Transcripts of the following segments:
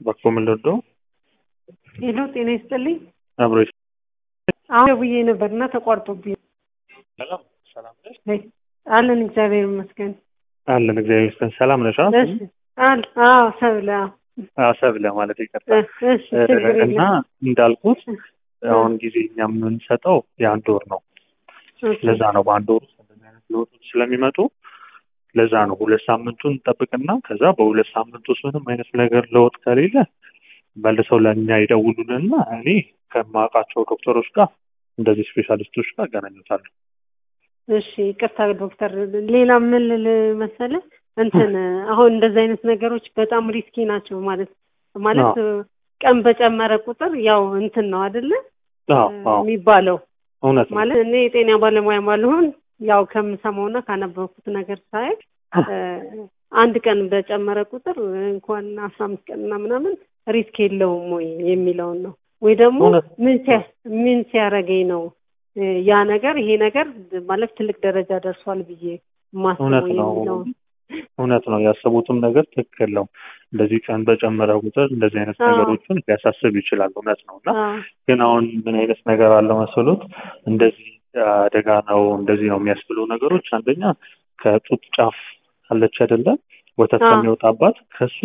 በኮ ምልዶ ሄሎ ጤና ይስጥልኝ። አብሮ አሁን ደውዬ ነበር እና ተቋርጦብኝ ሰላም ሰላም ነሽ? አለን እግዚአብሔር ይመስገን። አለን እግዚአብሔር ይመስገን። ሰላም ነሽ? አዎ እሺ አል አዎ ሰብለ አዎ አዎ፣ ሰብለ ማለት ይቀርታ እሺ ችግር እና የለም። እንዳልኩት አሁን ጊዜ እኛ የምንሰጠው የአንድ ወር ነው። ኦኬ። ለዛ ነው በአንድ ወር ውስጥ እንደዚህ አይነት ለውጦች ስለሚመጡ ለዛ ነው ሁለት ሳምንቱን እንጠብቅና ከዛ በሁለት ሳምንት ውስጥ ምንም አይነት ነገር ለውጥ ከሌለ መልሰው ለእኛ ይደውሉልንና እኔ ከማውቃቸው ዶክተሮች ጋር እንደዚህ ስፔሻሊስቶች ጋር አገናኙታለሁ። እሺ ይቅርታ ዶክተር፣ ሌላ ምን ልል መሰለህ እንትን አሁን እንደዚህ አይነት ነገሮች በጣም ሪስኪ ናቸው ማለት ማለት ቀን በጨመረ ቁጥር ያው እንትን ነው አይደለ አዎ አዎ የሚባለው እውነት ነው። ማለት እኔ የጤና ባለሙያ ባልሆን ያው ከምሰማውና ካነበብኩት ነገር ሳይ አንድ ቀን በጨመረ ቁጥር እንኳን አስራ አምስት ቀንና ምናምን ሪስክ የለውም ወይ የሚለውን ነው ወይ ደግሞ እውነት ምን ሲያ ምን ሲያደርገኝ ነው ያ ነገር ይሄ ነገር ማለት ትልቅ ደረጃ ደርሷል ብዬ ማስበው እውነት ነው። የሚለውን እውነት ነው። ያሰቡትም ነገር ትክክል ነው። እንደዚህ ቀን በጨመረ ቁጥር እንደዚህ አይነት አዎ። ነገሮችን ሊያሳስብ ይችላል። እውነት ነው እና አዎ ግን አሁን ምን አይነት ነገር አለ መሰሎት እንደዚህ አደጋ ነው እንደዚህ ነው የሚያስብሉ ነገሮች አንደኛ ከጡት ጫፍ አለች አይደለ ወተት አዎ። ከሚወጣባት ከሱ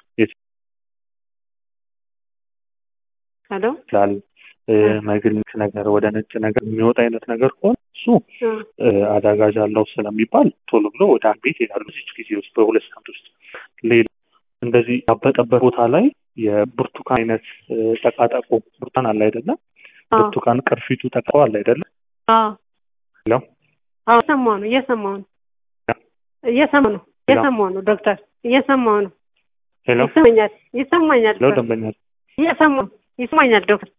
ሄሎ ይችላል መግልት ነገር ወደ ነጭ ነገር የሚወጣ አይነት ነገር ከሆነ እሱ እ፣ አዳጋጅ አለው ስለሚባል ቶሎ ብሎ ወደ አንድ ቤት ይሄዳሉ። እዚች ጊዜ ውስጥ በሁለት ሳምንት ውስጥ ሌላ እንደዚህ ያበጠበት ቦታ ላይ የብርቱካን አይነት እ፣ ጠቃጠቆ ብርቱካን አለ አይደለም አዎ ብርቱካን ቅርፊቱ ጠቃው አለ አይደለም አዎ ሄሎ አዎ እየሰማሁ ነው እየሰማሁ ነው እየሰማሁ ነው እየሰማሁ ነው ዶክተር እየሰማሁ ነው ሄሎ ይሰማኛል ይሰማኛል ሄሎ ዶክተር ደንበኛ እየሰማሁ ይሰማኛል ዶክተር